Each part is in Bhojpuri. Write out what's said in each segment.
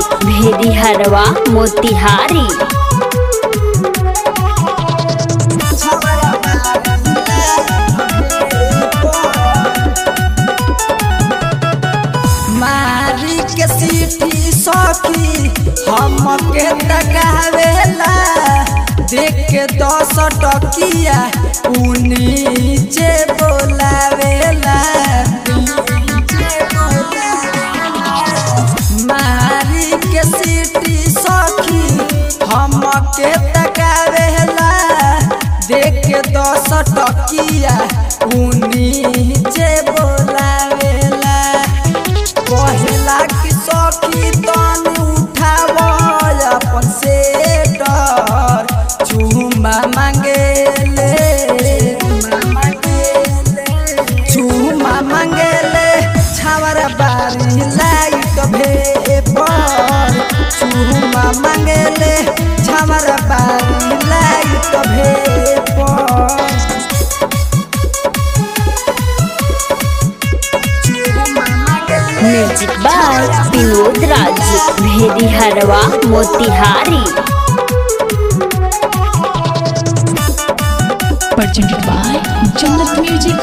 भेदी हरवा मोतिहारी मारी के सीटी सखी हमके तकावेला देख के दस टकिया उ नीचे बोलावेला मारी के सीटी सखी हमके तकावेला देख के दस टकिया उ नीचे बोलावेला कहला कि सखी तन उठाव अपन सेटर चुमा मांगेले चुमा मांगेले छावर बारी लाइट भे पर चुमा मांगेले छावर बारी लाइट भे पर म्यूजिक बाय विनोद राज भेदी हरवा Motihari presented by Jannat Music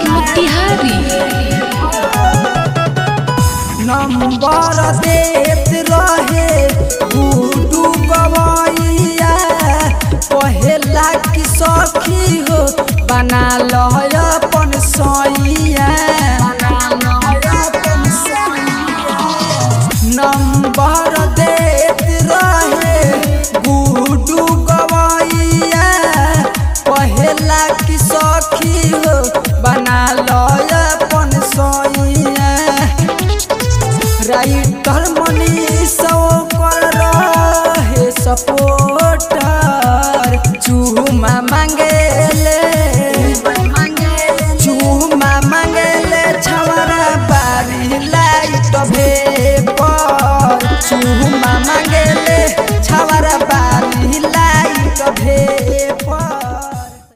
Motihari. Number देत रहे